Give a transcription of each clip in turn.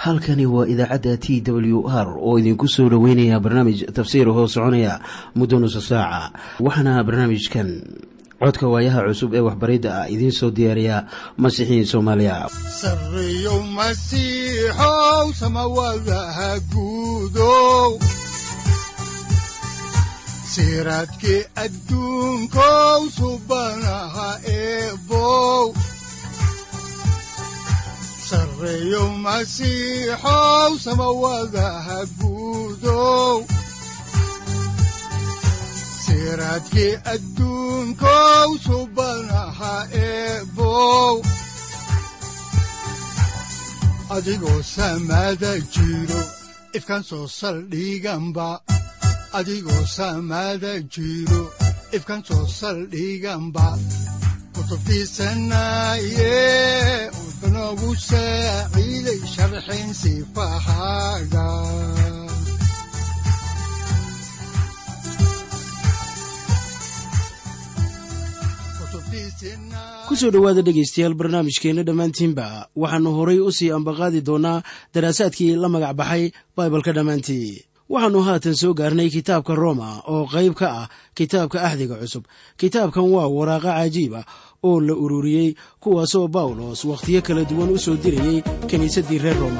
halkani waa idaacadda t w r oo idinku soo dhoweynaya barnaamij tafsiir hoo soconaya muddo nusa saaca waxaana barnaamijkan codka waayaha cusub ee waxbaridda ah idiin soo diyaariya masiixiin soomaaliya sareyow masiixow samawadaha guudow siraadkii adduunkow subanaha eebow sareyow masiixow samawadaha guudow siraadkii adduunkow subanaha eebow adigoo samada jiro ifkaan soo saldhiganba adigoo samada jiro ifkaan soo saldhiganba kutubtiisanaye udanogu saaciiday sharxin sifahaaga kusoo dhowaada dhegaystayaal barnaamijkeenna dhammaantiinba waxaannu horay u sii ambaqaadi doonnaa daraasaadkii la magac baxay baibalka dhammaantii waxaannu haatan soo gaarnay kitaabka roma oo qayb ka ah kitaabka axdiga cusub kitaabkan waa waraaqa cajiib ah oo la ururiyey kuwaasoo bawlos wakhtiyo kala duwan u soo dirayey kiniisaddii reer roma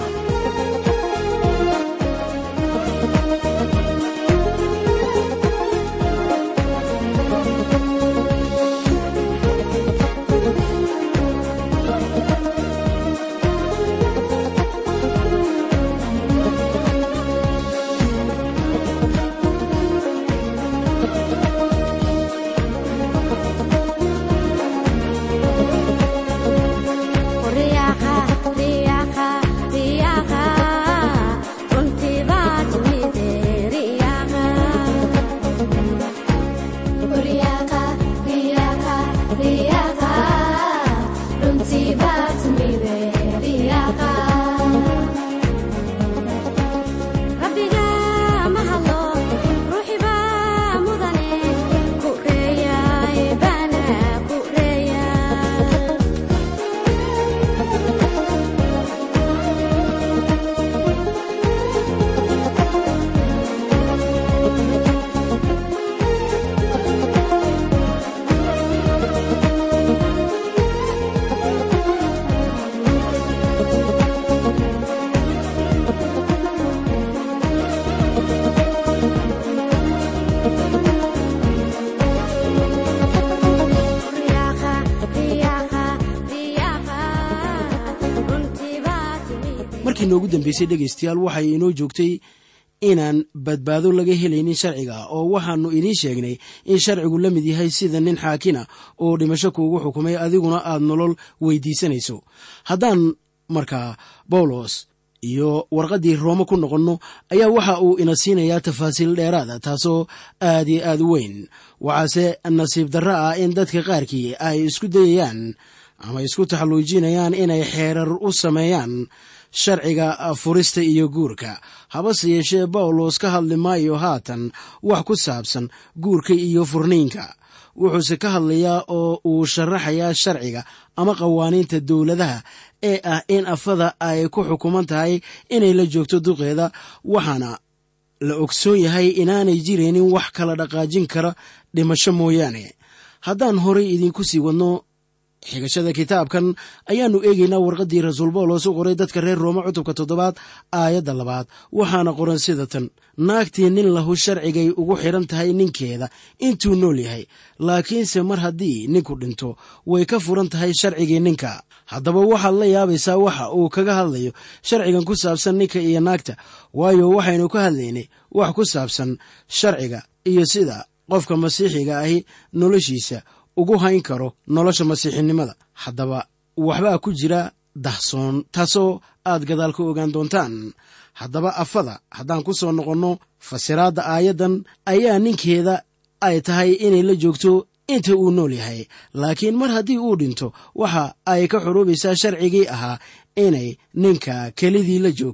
markii noogu dambeysay dhegaystayaal waxay inoo joogtay inaan badbaado laga helaynin sharciga oo waxaannu idiin sheegnay in sharcigu la mid yahay sida nin xaakina oo dhimasho kuugu xukumay adiguna aad nolol weydiisanayso haddaan markaa bawlos iyo warqaddii roome ku noqonno ayaa waxa uu ina siinayaa tafaasiil dheeraada taasoo aad iyo aad u weyn waxaase nasiib darro ah in dadka qaarkii ay isku dayayaan ama isku taxalluujinayaan inay xeerar u sameeyaan sharciga furista iyo guurka habase yeeshee bawlos ka hadli maayo haatan wax ku saabsan guurka iyo furniinka wuxuuse ka hadlayaa oo uu sharaxayaa sharciga ama qawaaniinta dowladaha ee ah in afada ay ku xukuman tahay inay la joogto duqeeda waxaana la ogsoon yahay inaanay jiraynin wax kala dhaqaajin kara dhimasho mooyaane haddaan horay idiinku sii wadno xigashada kitaabkan ayaannu eegaynaa warqaddii rasuul bawlos u qoray dadka reer roome cutubka toddobaad aayadda labaad waxaana qoran sida tan naagtii nin lahu sharcigay ugu xidhan tahay ninkeeda intuu nool yahay laakiinse mar haddii ninku dhinto way ka furan tahay sharcigii ninka haddaba waxaad la yaabaysaa waxa uu kaga hadlayo sharcigan ku saabsan ninka iyo naagta waayo waxaynu ka hadlaynay wax ku saabsan sharciga iyo sida qofka masiixiga ahi noloshiisa ugu hayn karo nolosha masiixinimada haddaba waxbaa ku jira dahsoon taasoo aad gadaal ka ogaan doontaan haddaba afada haddaan ku soo noqonno fasiraadda aayaddan ayaa ninkeeda ay tahay inay la joogto inta uu nool yahay laakiin mar haddii uu dhinto waxa ay ka xuruubaysaa sharcigii ahaa inay ninka kelidii la joogto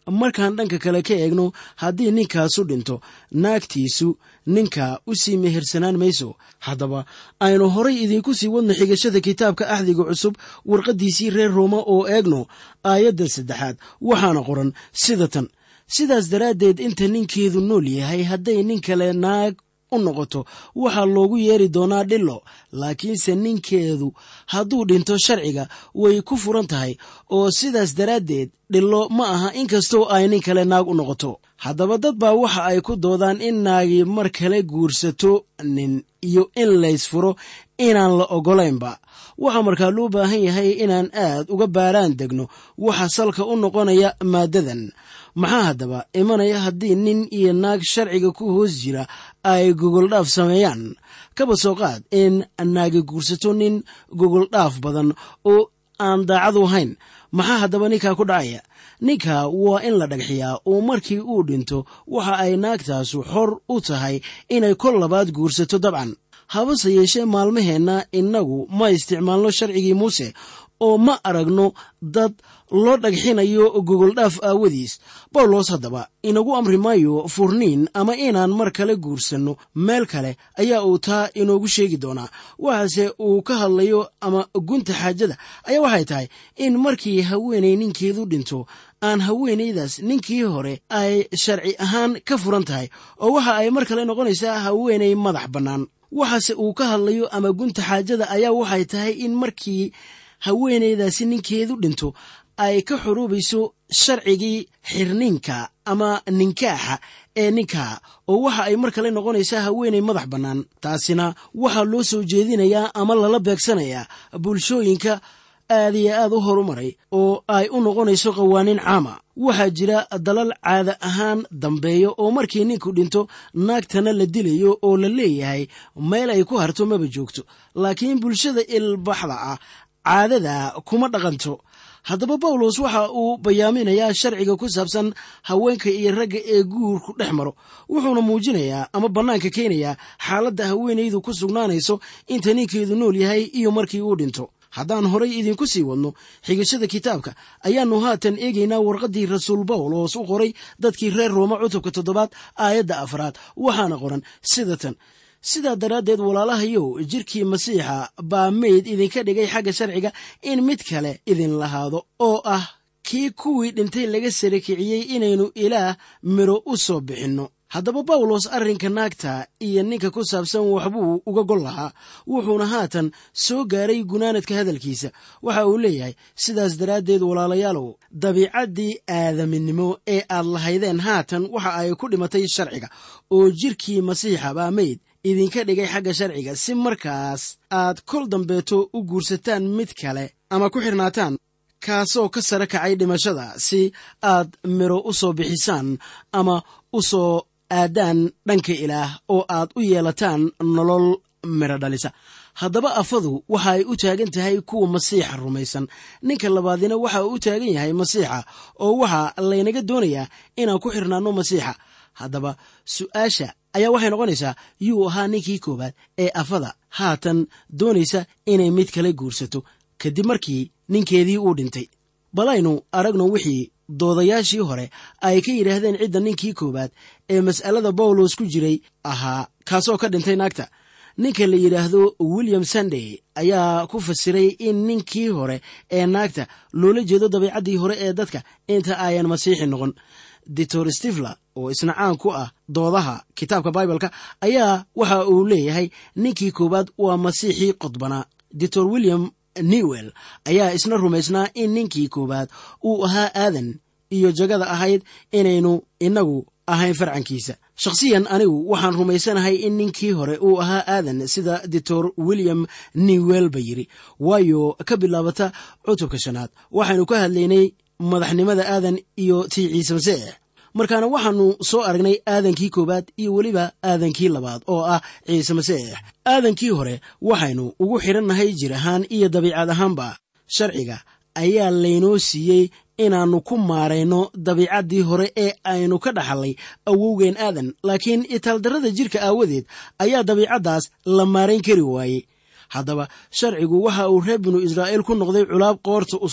markaan dhanka kale ka eegno haddii ninkaasu dhinto naagtiisu ninka u sii mehersanaan mayso haddaba aynu horay idiinku sii wadno xigashada kitaabka axdiga cusub warqaddiisii reer rooma oo eegno aayaddan saddexaad waxaana qoran sida tan sidaas daraaddeed inta ninkeedu nool yahay hadday nin kale naag u noqoto waxaa loogu yeeri doonaa dhilo laakiinse ninkeedu hadduu dhinto sharciga way ku furan tahay oo sidaas daraaddeed dhilo ma aha inkastoo ay nin kale naag u noqoto haddaba dad baa waxa ay ku doodaan in naagi mar kale guursato nin iyo in laysfuro inaan la oggolaynba waxaa markaa loo baahan yahay inaan aad uga baaraan degno waxa salka u noqonaya maaddadan maxaa haddaba imanaya haddii nin iyo naag sharciga ku hoos jira ay gogoldhaaf sameeyaan kaba soo qaad in naagi guursato nin gogoldhaaf badan oo aan daacadu ahayn maxaa haddaba ninkaa ku dhacaya ninka waa in la dhagxiyaa oo markii uu dhinto waxa ay naagtaasu xor u tahay inay kol labaad guursato dabcan habase yeeshee maalmaheenna innagu ma isticmaalno sharcigii muuse oo ma aragno dad loo dhagxinayo gogoldhaaf aawadiis bawlos haddaba inagu amri maayo furniin ama inaan mar kale guursanno meel kale ayaa uu taa inoogu sheegi doonaa waxaase uu ka hadlayo ama gunta xaajada ayaa waxay tahay in markii haweenay ninkeedu dhinto aan haweenaydaas ninkii hore ay sharci ahaan ka furan tahay oo waxa ay mar kale noqonaysaa haweenay madax bannaan waxaase uu ka hadlayo ama gunta xaajada ayaa waxay tahay in markii haweenaydaasi ninkeedu dhinto ay ka xuruubayso sharcigii xirniinka ama ninkaaxa ee ninkaa oo waxa ay mar kale noqonaysaa haweenay madax bannaan taasina waxaa loo soo jeedinayaa ama lala beegsanayaa bulshooyinka aad iyo aad u horumaray oo ay u noqonayso qawaaniin caama waxaa jira dalal caada ahaan dambeeya oo markii ninku dhinto naagtana la dilayo oo la leeyahay meel ay ku harto maba joogto laakiin bulshada ilbaxda ah caadada kuma dhaqanto haddaba bawlos waxa uu bayaaminayaa sharciga ku saabsan haweenka iyo ragga ee guurku dhex maro wuxuuna muujinayaa ama bannaanka keenayaa xaaladda haweenaydu ku sugnaanayso inta ninkeedu nool yahay iyo markii uu dhinto haddaan horay idinku sii wadno xigashada kitaabka ayaannu haatan eegaynaa warqaddii rasuul bawlos u qoray dadkii reer rooma cutubka toddobaad aayadda afraad waxaana qoran sida tan sidaa daraaddeed walaalahayow jirkii masiixa baa meyd idinka dhigay xagga sharciga in mid kale idin lahaado oo ah kii kuwii dhintay laga sara kiciyey inaynu ilaah midho u soo bixinno haddaba bawlos arrinka naagta iyo ninka ku saabsan waxbuu uga gol lahaa wuxuuna haatan soo gaaray gunaanadka hadalkiisa waxa uu leeyahay sidaas daraaddeed walaalayaalow dabiicaddii aadaminimo ee aad lahaydeen haatan waxa ay ku dhimatay sharciga oo jirkii masiixa baa meyd idinka dhigay xagga sharciga si markaas aad kol dambeeto u guursataan mid kale ama ku xirnaataan kaasoo ka sare kacay dhimashada si aad midho u soo bixisaan ama u soo aadaan dhanka ilaah oo aad u yeelataan nolol midho dhalisa haddaba afadu waxa ay u taagan tahay kuwa masiixa rumaysan ninka labaadina waxa uu u taagan yahay masiixa oo waxaa laynaga doonayaa inaan ku xirnaanno masiixa haddaba su'aasha ayaa waxay noqonaysaa yuu ahaa ninkii koowaad ee afada haatan doonaysa inay mid kale guursato kadib markii ninkeedii uu dhintay balaynu aragno wixii doodayaashii hore ay ka yidhaahdeen cidda ninkii koowaad ee mas'alada bawlos ku jiray ahaa kaasoo ka dhintay naagta ninka la yidhaahdo william sandey ayaa ku fasiray in ninkii hore ee naagta loola jeedo dabiicaddii hore ee dadka inta ayan masiixi noqon ditor stifler oo isna caan ku ah doodaha kitaabka baibalka ayaa waxa uu leeyahay ninkii koowaad waa masiixii qodbanaa ditor william newell ayaa isna rumaysnaa in ninkii koowaad uu ahaa aadan iyo jagada ahayd inaynu innagu ahayn farcankiisa shakhsiyan anigu waxaan rumaysanahay in ninkii hore uu ahaa aadan sida ditor william newell ba yidhi waayo ka bilaabata cutubka shanaad waxaynu ka hadlaynay madaxnimada aadan iyo tii ciise masiix markaana waxaannu soo aragnay aadankii koowaad iyo weliba aadankii labaad oo ah ciise masiix aadankii hore waxaynu ugu xidhannahay jir ahaan iyo dabiicad ahaanba sharciga ayaa laynoo siiyey inaannu ku maarayno dabiicaddii hore ee aynu ka dhaxallay awowgeen aadan laakiin itaaldarrada jirka aawadeed ayaa dabiicaddaas la maarayn kari waayey haddaba sharcigu waxa uu reer binu israa'iil ku noqday culaab qoorta u suran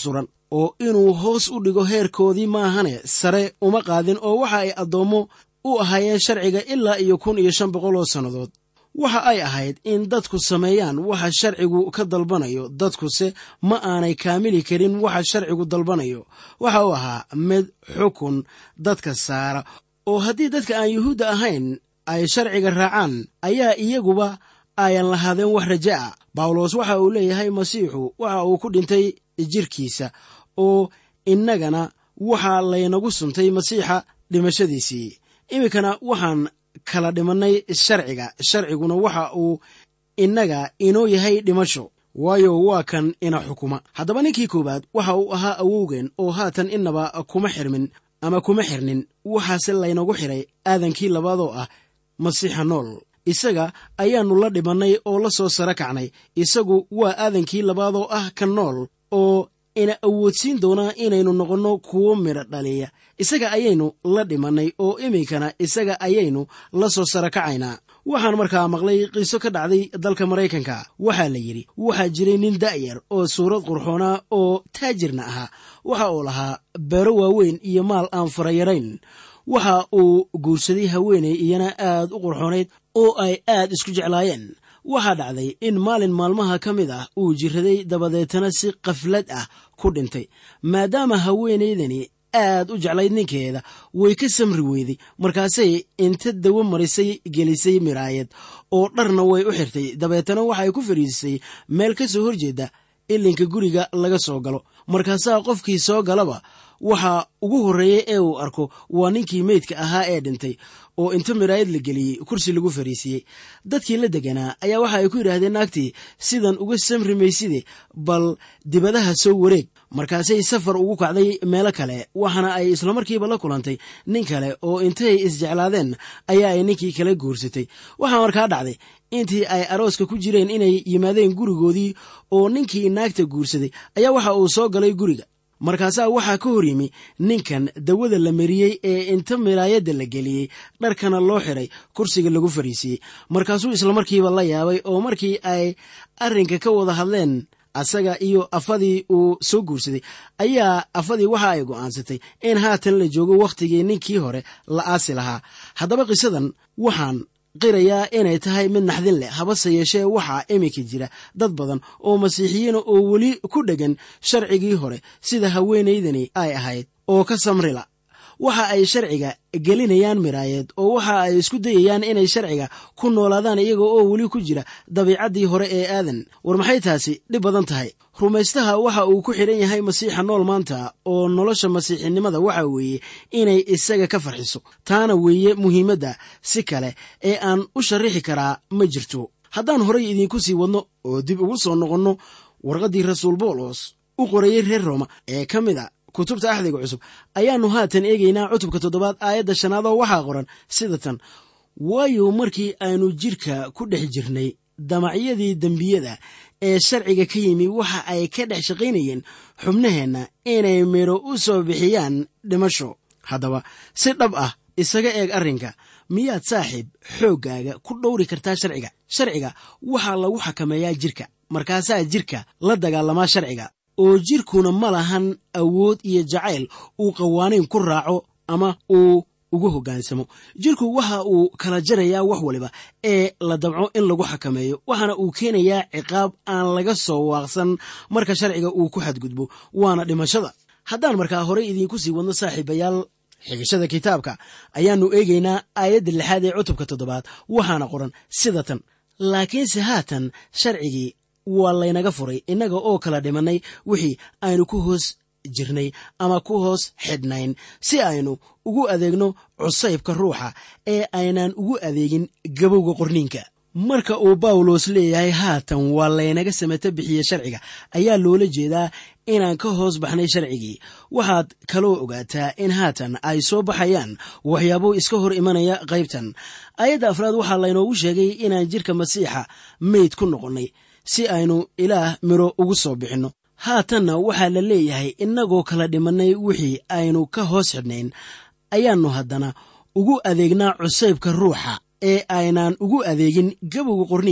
oo inuu hoos u dhigo heerkoodii maahane sare uma qaadin oo waxa ay addoommo u ahaayeen sharciga ilaa iyo kun iyo shan boqol oo sannadood waxa ay ahayd in dadku sameeyaan waxa sharcigu ka dalbanayo dadkuse ma aanay kaamili karin waxa sharcigu dalbanayo waxa uu ahaa mid xukun dadka saara oo haddii dadka aan yuhuudda ahayn ay sharciga raacaan ayaa iyaguba ayan lahaadeen wax raja a bawlos waxa uu leeyahay masiixu waxa uu ku dhintay jirkiisa oo innagana waxaa laynagu suntay masiixa dhimashadiisii iminkana waxaan kala dhimannay sharciga sharciguna waxa uu innaga inoo yahay dhimasho waayo waa kan ina xukuma haddaba ninkii koowaad waxa uu ahaa awowgeen oo haatan innaba kuma xirmin ama kuma xirnin waxaase laynagu xiray aadankii labaadoo ah masiixa nool isaga ayaannu la dhimannay oo la soo sara kacnay isagu waa aadankii labaadoo ah ka nool oo ina awoodsiin doonaa inaynu noqonno kuwo midho dhaliya isaga ayaynu la dhimannay oo iminkana isaga ayaynu la soo sara kacaynaa waxaan markaa maqlay qiso ka dhacday dalka maraykanka waxaa la yidhi waxaa jiray nin da'yar oo suurad qurxoonaa oo taajirna ahaa waxa uu lahaa beero waaweyn iyo maal aan farayarayn waxa uu guursaday haweenay iyana aad u qurxoonayd oo ay aad isku jeclaayeen waxaa dhacday in maalin maalmaha ka mid ah uu jiraday dabadeetana si kaflad ah ku dhintay maadaama haweenaydani aad u jeclayd ninkeeda way ka samri weyday markaasay inta dawo marisay gelisay miraayad oo dharna way u xirtay dabeetana waxay ku fadhiisisay meel ka soo horjeeda ilinka guriga laga soo galo markaasaa qofkii soo galaba waxa ugu horreeya ee uu arko waa ninkii meydka ahaa ee dhintay oo inta miraayad la geliyey kursi lagu fariisiiyey dadkii la deganaa ayaa waxa ay ku yidhaahdeen naagtii sidan uga samri mayside bal dibadaha soo wareeg markaasay safar ugu kacday meelo kale waxaana ay islamarkiiba la kulantay nin kale oo intay isjeclaadeen ayaa ay ninkii kala guursatay waxaa markaa dhacday intii ay arooska ku jireen inay yimaadeen gurigoodii oo ninkii naagta guursaday ayaa waxa uu soo galay guriga markaasaa waxaa ka hor yimi ninkan dawada la mariyey ee inta miraayadda la geliyey dharkana loo xiray kursiga lagu fariisiiyey markaasuu islamarkiiba la yaabay oo markii ay arrinka ka wada hadleen asaga iyo afadii uu soo guursaday ayaa afadii waxa ay go'aansatay in haatan la joogo wakhtigii ninkii hore la aasi lahaa haddaba qisadan waxaan qirayaa inay tahay mid naxdin leh habase yeeshee waxaa iminka jira dad badan oo masiixiyiina oo weli ku dheggan sharcigii hore sida haweenaydani ay ahayd oo ka samrila waxa ay sharciga gelinayaan miraayad oo waxa ay isku dayayaan inay sharciga ku noolaadaan iyaga oo weli ku jira dabiicaddii hore ee aadan war maxay taasi dhib badan tahay rumaystaha waxa uu ku xidhan yahay masiixa nool maanta oo nolosha masiixinimada waxa weeye inay isaga ka farxiso taana weeye muhiimadda si kale ee aan u sharrixi karaa ma jirto haddaan horay idiinku sii wadno oo dib ugu soo noqonno warqaddii rasuul boolos u qorayey reer rooma ee ka mid a kutubta axdiga cusub ayaannu haatan eegaynaa cutubka toddobaad aayadda shanaad oo waxaa qoran sida tan waayo markii aynu jidhka ku dhex jirnay damacyadii dembiyada ee sharciga ka yimi waxa ay ka dhex shaqaynayeen xubnaheenna inay midho u soo bixiyaan dhimasho haddaba si dhab ah isaga eeg arrinka miyaad saaxiib xooggaaga ku dhowri kartaa sharciga sharciga waxaa lagu xakameeyaa jidhka markaasaa jidhka la dagaalamaa sharciga oo jidhkuna ma lahan awood iyo jacayl uu qawaaniin ku raaco ama uu ugu hoggaansamo jidhku waxa uu kala jarayaa wax waliba ee la dabco in lagu xakameeyo waxaana uu keenayaa ciqaab aan laga soo waaqsan marka sharciga uu ku xadgudbo waana dhimashada haddaan markaa horey idiinku sii wadno saaxiibayaal xigashada kitaabka ayaannu eegaynaa aayadda lixaad ee cutubka toddobaad waxaana qoran sida tan laakiinse haatan sharcigii waa laynaga furay innaga oo kala dhimannay wixii aynu ku hoos jirnay ama ku hoos xidhnayn si aynu ugu adeegno cusaybka ruuxa ee aynaan ugu adeegin gabowga qorniinka marka uu bawlos leeyahay haatan waa laynaga samata bixiye sharciga ayaa loola jeedaa inaan ka hoos baxnay sharcigii waxaad kaloo ogaataa in haatan ay soo baxayaan waxyaabo iska hor imanaya qaybtan aayadda afraad waxaa laynoogu sheegay inaan jidhka masiixa meyd ku noqonnay si aynu ilaah miro ugu soo bixinno haatanna waxaa la leeyahay innagoo kala dhimannay wixii aynu ka hoos xidhnayn ayaannu haddana ugu adeegnaa cusaybka ruuxa ee aynaan ugu adeegin gabowga qorniinka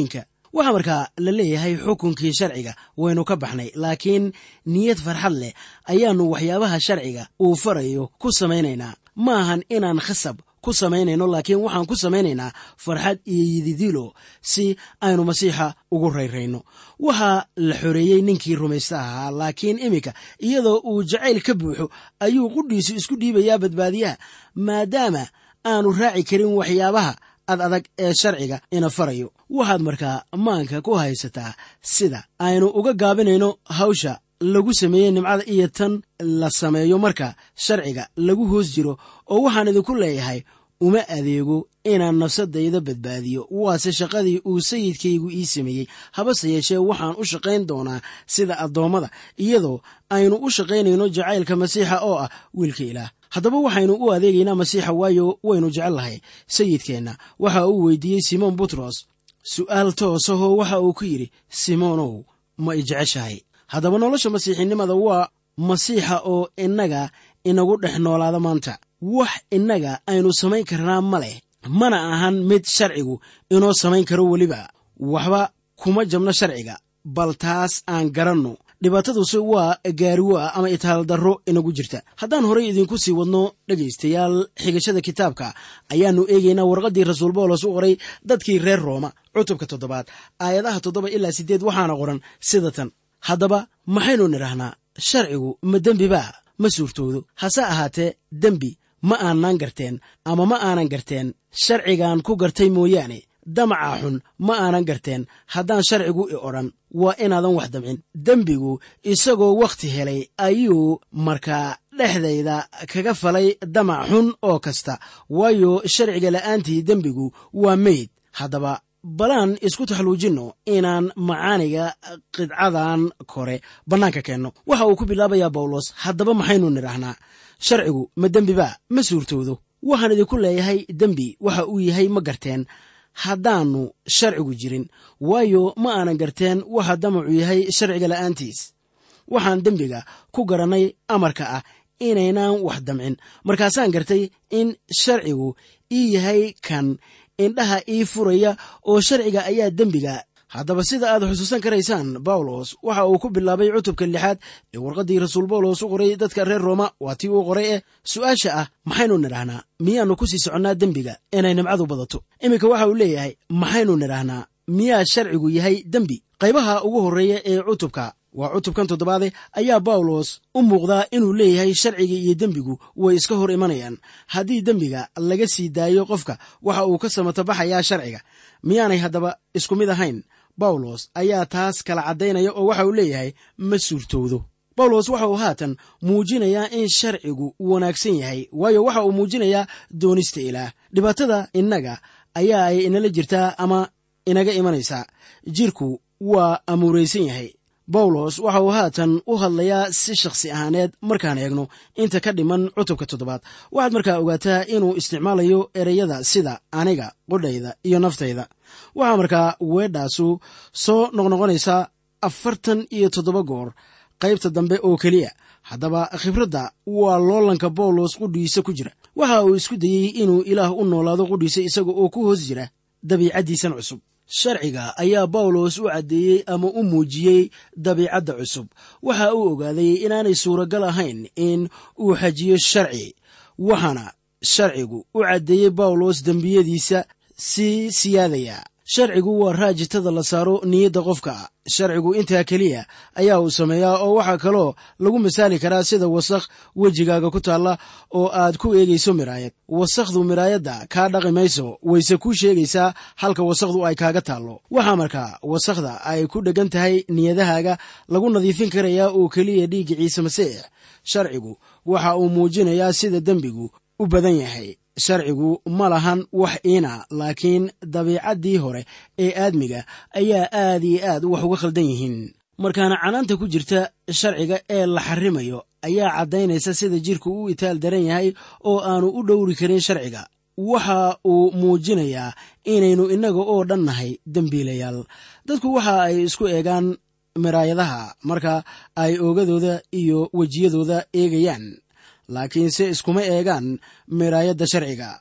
waxaa markaa la leeyahay xukunkii sharciga waynu ka baxnay laakiin niyad farxad leh ayaannu waxyaabaha sharciga uu farayo ku samaynaynaa ma ahan inaan khasab ku samaynayno laakiin waxaan ku samaynaynaa farxad iyo yididilo si aynu masiixa ugu rayrayno waxaa la xoreeyey ninkii rumaysta ahaa laakiin iminka iyadoo uu jacayl ka buuxo ayuu qudhiisu isku dhiibayaa badbaadiyaha maadaama aanu raaci karin waxyaabaha ad adag ee sharciga ina farayo waxaad markaa maanka ku haysataa sida aynu uga gaabinayno hawsha lagu sameeyey nimcada iyo tan la sameeyo marka sharciga lagu hoos jiro oo waxaan idinku leeyahay uma adeego inaan nafsadayda badbaadiyo waase shaqadii uu sayidkaygu ii sameeyey habase yeeshee waxaan u shaqayn doonaa sida addoommada iyadoo aynu u shaqaynayno jacaylka masiixa oo ah wiilka ilaah haddaba waxaynu u adeegaynaa masiixa waayo waynu jecel lahay sayidkeenna waxa uu weydiiyey simoon butros su'aal toosahoo waxa uu ku yidhi simoonow ma i jeceshahay haddaba nolosha masiixinimada waa masiixa oo innaga inagu dhex noolaada maanta wax innaga aynu samayn karnaa ma leh mana ahan mid sharcigu inoo samayn karo weliba waxba kuma jabno sharciga bal taas aan garanno dhibaataduse waa gaariwoa ama itaaldarro inagu jirta haddaan horay idinku sii wadno dhegaystayaal xigashada kitaabka ayaannu eegaynaa warqaddii rasuul boolos u qoray dadkii reer rooma cutubka toddobaad aayadaha toddoba ilaa siddeed waxaana qoran sida tan haddaba maxaynu nidhaahnaa sharcigu ma dembibaa ma suurtoodo hase ahaatee dembi ma aanaan garteen ama ma aanan garteen sharcigaan ku gartay mooyaane damaca xun ma aanan garteen haddaan sharcigu i odhan waa inaadan wax damcin dembigu isagoo wakhti helay ayuu markaa dhexdayda kaga falay damac xun oo kasta waayo sharciga la'aantii dembigu waa meyd haddaba balaan isku taxluujinno inaan macaaniga qidcadan kore bannaanka keenno waxa uu ku bilaabayaa bawlos haddaba maxaynu nidhaahnaa sharcigu ma dembibaa ma suurtoodo waxaan idinku leeyahay dembi waxa uu yahay ma garteen haddaannu sharcigu jirin waayo ma aanan garteen waxa damacu yahay sharciga la'aantiis waxaan dembiga ku garannay amarka ah inaynaan wax damcin markaasaan gartay in sharcigu ii yahay kan indhaha ii furaya oo sharciga ayaa dembiga haddaba sida aad xusuusan karaysaan bawlos waxa uu ku bilaabay cutubka lixaad ee warqaddii rasuul bawlos u qoray dadka reer rooma waa tii uu qoray eh su'aasha ah maxaynu nidhaahnaa miyaannu ku sii soconnaa dembiga inay nimcadu badato iminka waxa uu leeyahay maxaynu nidhaahnaa miyaa sharcigu yahay dembi qaybaha ugu horreeya ee cutubka waa cutubkan toddobaade ayaa bawlos u muuqdaa inuu leeyahay sharciga iyo dembigu way iska hor imanayaan haddii dembiga laga sii daayo qofka waxa uu ka samatabaxayaa sharciga miyaanay haddaba isku mid ahayn bawlos ayaa taas kala caddaynaya oo waxa uu leeyahay ma suurtowdo bawlos waxa uu haatan muujinayaa in sharcigu wanaagsan yahay waayo waxa uu muujinayaa doonista ilaah dhibaatada innaga ayaa ay inala jirtaa ama inaga imanaysaa jirku waa amuuraysan yahay bawlos waxa uu haatan u hadlayaa si shakhsi ahaaneed markaan eegno inta ka dhiman cutubka toddobaad waxaad markaa ogaataa inuu isticmaalayo ereyada sida aniga qudhayda iyo naftayda waxaa markaa weedhaasu soo noqnoqonaysaa afartan iyo toddoba goor qaybta dambe oo keliya haddaba khibradda waa loolanka bawlos qudhiisa ku jira waxa uu isku dayey inuu ilaah u noolaado qudhiisa isaga oo ku hoos jira dabiicaddiisan cusub sharciga ayaa bawlos u caddeeyey ama u muujiyey dabiicadda cusub waxa uu ogaaday inaanay suuragal ahayn in uu xajiyo sharci waxaana sharcigu u caddeeyey bawlos dembiyadiisa sii siyaadaya sharcigu waa raajitada la saaro niyadda qofka sharcigu intaa keliya ayaa uu sameeyaa oo waxaa kaloo lagu masaali karaa sida wasakh wejigaaga ku taalla oo aad ku eegayso miraayad wasakhdu miraayadda kaa dhaqi mayso wayse kuu sheegaysaa halka wasakhdu ay kaaga taallo waxaa markaa wasakhda ay ku dheggan tahay niyadahaaga lagu nadiifin karayaa oo keliya dhiigga ciise masiix sharcigu waxa uu muujinayaa sida dembigu u badan yahay sharcigu ma lahan wax iina laakiin dabiicaddii hore ee aadmiga ayaa aad iyo aad wax uga khaldan yihiin markaana canaanta ku jirta sharciga ee la xarimayo ayaa caddaynaysa sida jirku u itaal daran yahay oo aanu u dhowri karin sharciga waxa uu muujinayaa inaynu innaga oo dhan nahay dembiilayaal dadku waxa ay isku eegaan miraayadaha marka ay oogadooda iyo wejiyadooda eegayaan laakiinse iskuma eegaan miraayadda sharciga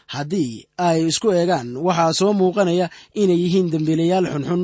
haddii ay isku eegaan waxaa soo muuqanaya inay yihiin dembiilayaal xunxun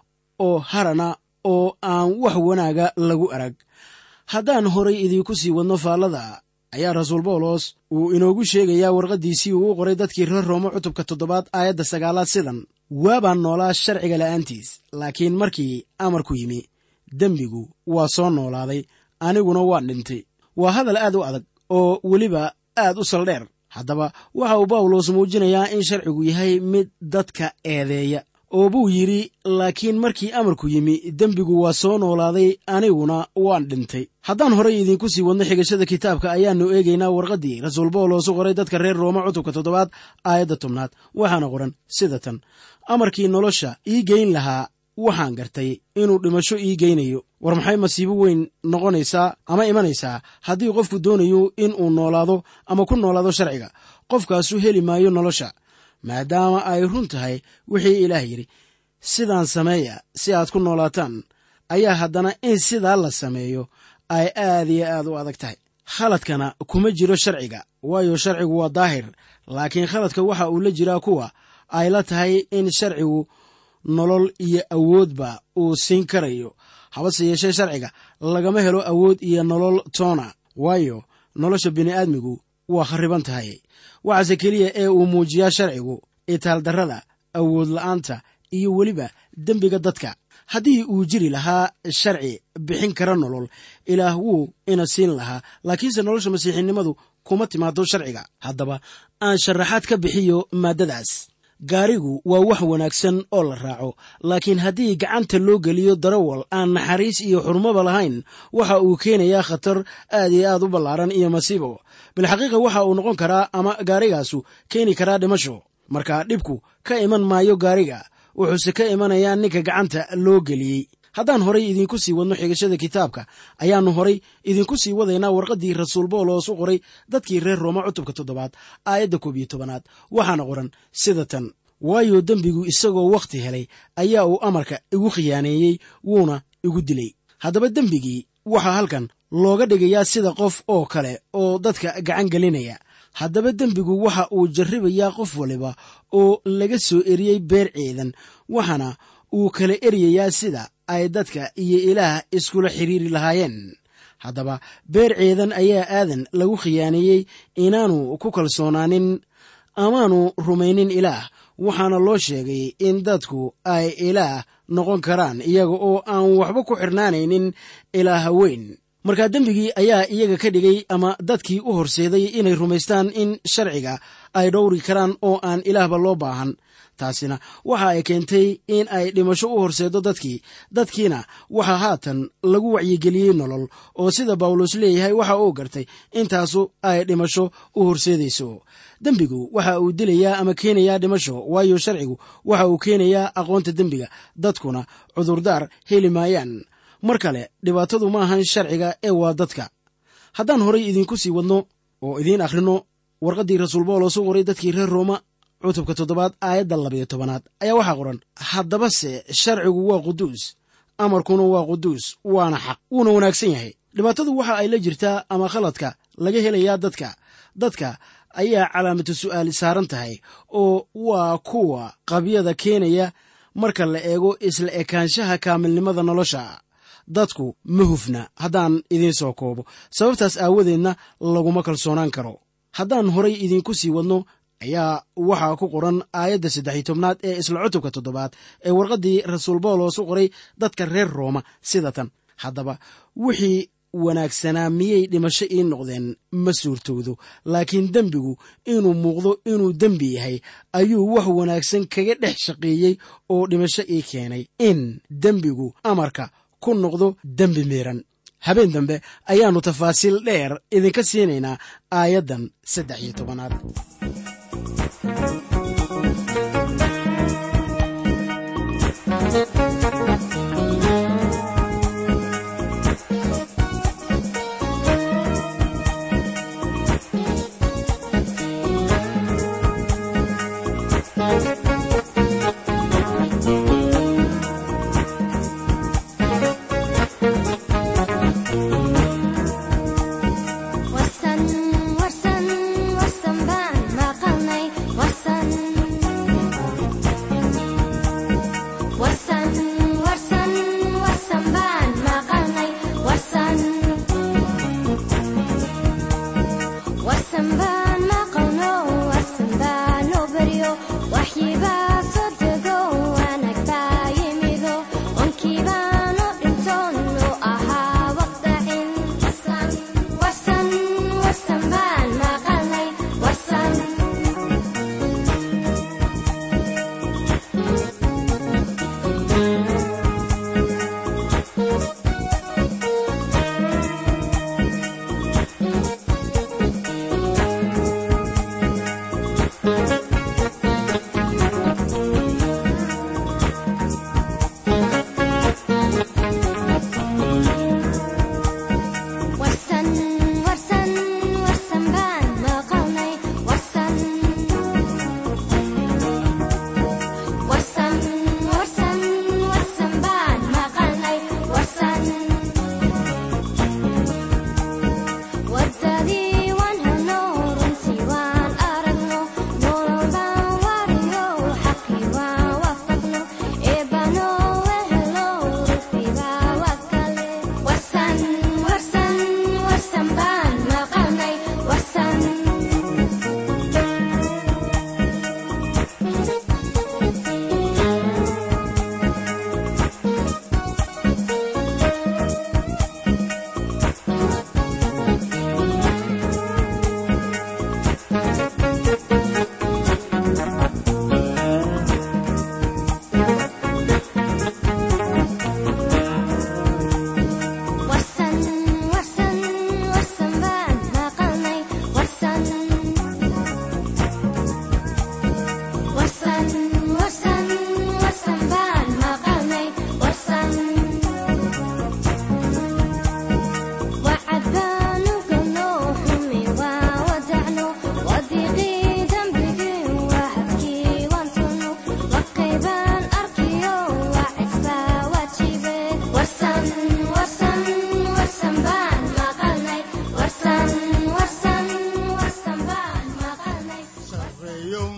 oo harana oo aan wax wanaaga lagu arag haddaan horay idiinku sii wadno faallada ayaa rasuul bawlos uu inoogu sheegayaa warqaddiisii uu u qoray dadkii reer roome cutubka toddobaad aayadda sagaalaad sidan waabaan noolaa sharciga la'aantiis laakiin markii amarku yimi dembigu waa soo noolaaday aniguna waan dhintay waa hadal aad u adag oo weliba aad u saldheer haddaba waxa uu bawlos muujinayaa in sharcigu yahay mid dadka eedeeya oo buu yidhi laakiin markii amarku yimi dembigu waa soo noolaaday aniguna waan dhintay haddaan horay idiinku sii wadno xigashada kitaabka ayaannu eegaynaa warqaddii rasuul bawlos u qoray dadka reer rooma cutubka toddobaad aayadda tobnaad waxaana qoran sida tan amarkii nolosha ii geyn lahaa waxaan gartay inuu dhimasho ii geynayo war maxay masiibo weyn noqonaysaa ama imanaysaa haddii qofku doonayo in uu noolaado ama ku noolaado sharciga qofkaasu heli maayo nolosha maadaama ay run tahay wixii ilaah yidhi sidaan sameeya si aad ku noolaataan ayaa haddana in sidaa la sameeyo ay aad iyo aad u adag tahay khaladkana kuma jiro sharciga waayo sharcigu waa daahir laakiin khaladka waxa uu la jiraa kuwa ay la tahay in sharcigu nolol iyo awoodba uu siin karayo habase yeeshee sharciga lagama helo awood iyo nolol toona waayo nolosha bini'aadmigu waa khariban tahay waxaase keliya ee uu muujiyaa sharcigu itaaldarrada awood la'aanta iyo weliba dembiga dadka haddii uu jiri lahaa sharci bixin kara nolol ilaah wuu ina siin lahaa laakiinse nolosha masiixinimadu kuma timaado sharciga haddaba aan sharaxaad ka bixiyo maaddadaas gaarigu waa wax wanaagsan oo la raaco laakiin haddii gacanta loo geliyo darawal aan naxariis iyo xurmoba lahayn waxa uu keenayaa khatar aad iyo aad u ballaaran iyo masiibo bilxaqiiqa waxa uu noqon karaa ama gaarigaasu keeni karaa dhimasho marka dhibku ka iman maayo gaariga wuxuuse ka imanayaa ninka gacanta loo geliyey haddaan horay idiinku sii wadno xigashada kitaabka ayaannu horay idinku sii wadaynaa warqaddii rasuul bawlos u qoray dadkii reer rooma cutubka toddobaad aayadda koob iyo tobanaad waxaana qoran sida tan waayo dembigu isagoo wakhti helay ayaa uu amarka igu khiyaaneeyey wuuna igu dilay haddaba dembigii waxaa halkan looga dhigayaa sida qof oo kale oo dadka gacan gelinaya haddaba dembigu waxa uu jarribayaa qof waliba oo laga soo eriyey beer ciidan waxaana uu kala eryayaa sida ay dadka iyo ilaah iskula xiriiri lahaayeen haddaba beer ciidan ayaa aadan lagu khiyaaneeyey inaanu ku kalsoonaanin amaanu rumaynin ilaah waxaana loo sheegay in dadku ay ilaah noqon karaan iyaga oo aan waxba ku xirnaanaynin ilaaha weyn markaa dembigii ayaa iyaga ka dhigay ama dadkii u horseeday inay rumaystaan in sharciga ay dhowri karaan oo aan ilaahba loo baahan taasina waxa ay keentay in ay dhimasho u horseeddo dadkii dadkiina waxaa haatan lagu wacyigeliyey nolol oo sida bawlos leeyahay waxa uu gartay intaasu ay dhimasho u horseedayso dembigu waxa uu dilayaa ama keenayaa dhimasho waayo sharcigu waxa uu keenayaa aqoonta dembiga dadkuna cudurdaar heli maayaan mar kale dhibaatadu ma ahan sharciga ee waa dadka haddaan horay idiinku sii wadno oo idiin akhrino warqaddii rasuul bawlos u qoray dadkii reer rooma cutubka toddobaad aayadda labayo tobanaad ayaa waxaa qoran haddabase sharcigu waa quduus amarkuna waa quduus waana xaq wuuna wanaagsan yahay dhibaatadu waxa ay la jirtaa ama khaladka laga helayaa dadka dadka ayaa calaamatu su'aal saaran tahay oo waa kuwa qabyada keenaya marka la eego isla ekaanshaha kaamilnimada nolosha dadku ma hufna haddaan idiin soo koobo sababtaas aawadeedna laguma kalsoonaan karo haddaan horay idiinku sii wadno ayaa waxaa ku qoran aayadda saddex iyo tobnaad ee isla cutubka toddobaad ee warqaddii rasuul bawlos u qoray dadka reer rooma sida tan haddaba wixii wanaagsanaa miyay dhimasho ii noqdeen ma suurtowdo laakiin dembigu inuu muuqdo inuu dembi yahay ayuu wax wanaagsan kaga dhex shaqeeyey oo dhimasho ii keenay in dembigu amarka ku noqdo dembi miiran habeen dambe ayaannu tafaasiil dheer idinka siinaynaa aayaddan saddex iyo tobanaad warsan warsan warsan baan maqalnay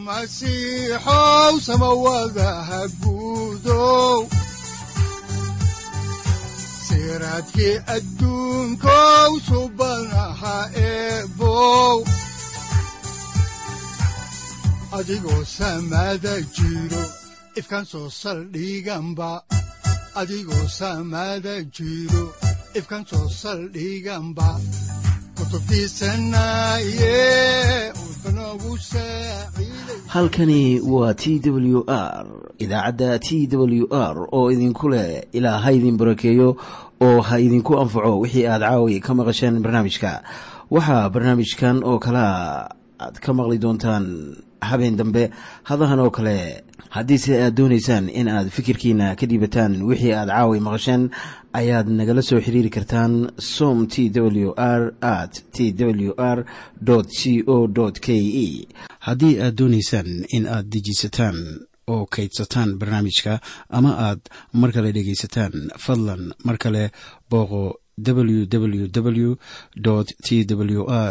masiixow samawadaha guudow siraadkii adduunkow subanaha eebow adigoo samada jiro ifkan soo saldhiganba adigoo samada jiro ifkan soo saldhiganba halkani waa t w r idaacadda t w r oo idinku leh ilaa ha idin barakeeyo oo ha idinku anfaco wixii aad caawi ka maqasheen barnaamijka waxaa barnaamijkan oo kalaa aad ka maqli doontaan habeen dambe hadahan oo kale haddiise aad doonaysaan in aad fikirkiina ka dhiibataan wixii aad caawi maqasheen ayaad nagala soo xiriiri kartaan som t w r at t w r c o k e haddii aad doonaysaan in aad dejiisataan oo kaydsataan barnaamijka ama aad mar kale dhegaysataan fadlan mar kale booqo www t w r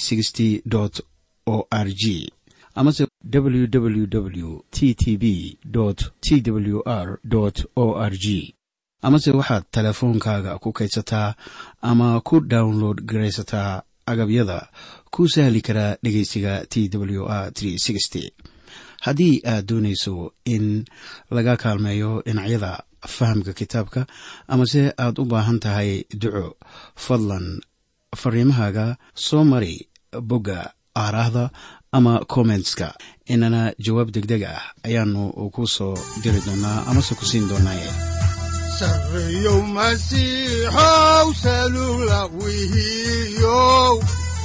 o r g amase www t t b t w r o r g amase waxaad teleefoonkaaga ku kaydsataa ama ku download garaysataa agabyada ku sahli karaa dhegeysiga t w r haddii aad doonayso in laga kaalmeeyo dhinacyada fahamka kitaabka amase aad u baahan tahay duco fadlan fariimahaaga soo mari bogga aaraahda ama kommentska inana jawaab degdeg ah ayaanu ku soo diri doonaa amase ku siin doonaaye sareyow masiixow salula wihiyow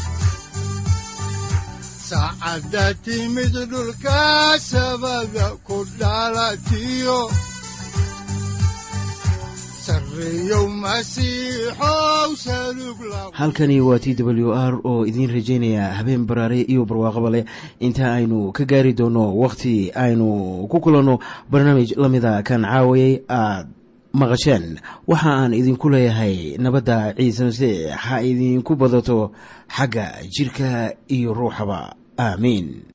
saacadda timid dhulka sabada ku dhalatiyo halkani waa t w r oo idiin rajaynaya habeen baraare iyo barwaaqaba leh inta aynu ka gaari doono wakhti aynu ku kulanno barnaamij la mida kan caawayay aad maqasheen waxa aan idinku leeyahay nabadda ciise masiix ha idinku badato xagga jidhka iyo ruuxaba aamiin